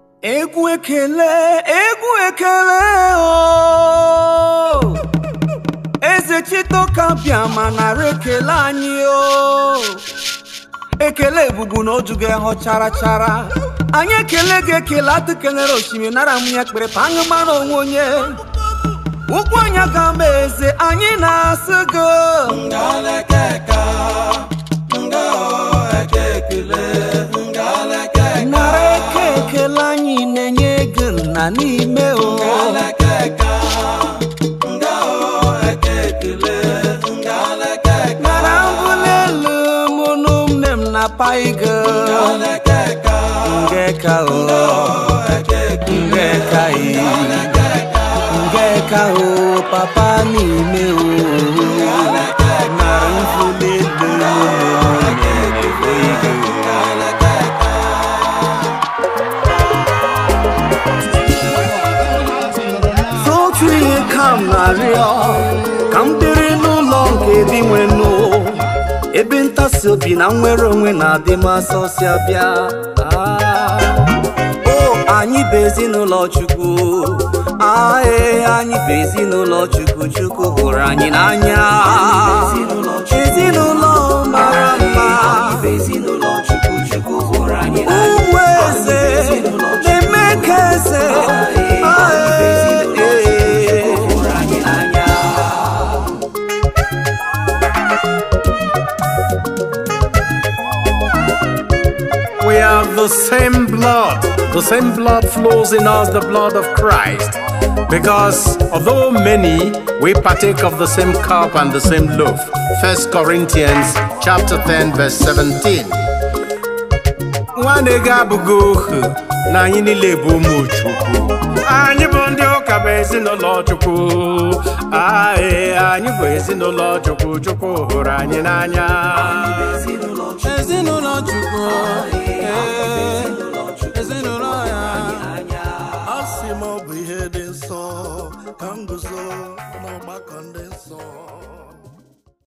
egwu ekele egwu ekele o eze chitoka bịa ma nara ekele anyị o ekele ebubu na oju gị hụ chara chara anyị ekele gị ekele atụ kelere osimiri nara m ya kpere pa aṅụ mara onwe onye ụkwụ anya ga mba eze anyị na-asị gị nara eke ekele anyị na-enye gị nna n'ime o nara mbụli elu mụ na ụmụnne m na paigo ngeka o ngeka i ngeka o papa n'ime o nara mbụli elu mụ na ụmụnne m na paigo otu ihe ka m na-arịọ ka m dịrị n'ụlọ nke dị nwenụ ebe ntasi obi na nnwere onwe na-adị m asọsịa bịa Ah. o anyị bụ ezinụlọ chukwu ae anyị bụ ezinụlọ chukwu chukwu hụrụ anyị n'anya ezinụlọ mara mma ụmụ eze na-eme ka eze Ae, ee. We have the same blood. The same blood flows in us, the blood of Christ. Because although many, we partake of the same cup and the same loaf. First Corinthians chapter 10, verse 17. nwanne gị abụghị ohu na anyị niile bụ ụmụ chukwu anyị bụ ndị ụka bụ ezinụlọ chukwu ae anyị bụ ezinụlọ chukwu chukwu hụrụ anyị n'anya ezinụlọ chukwu ee, ezinụlọ ya a sị m ọ bụ ihe dị nsọ ka m guzo n'ọgbakọ ndị nsọ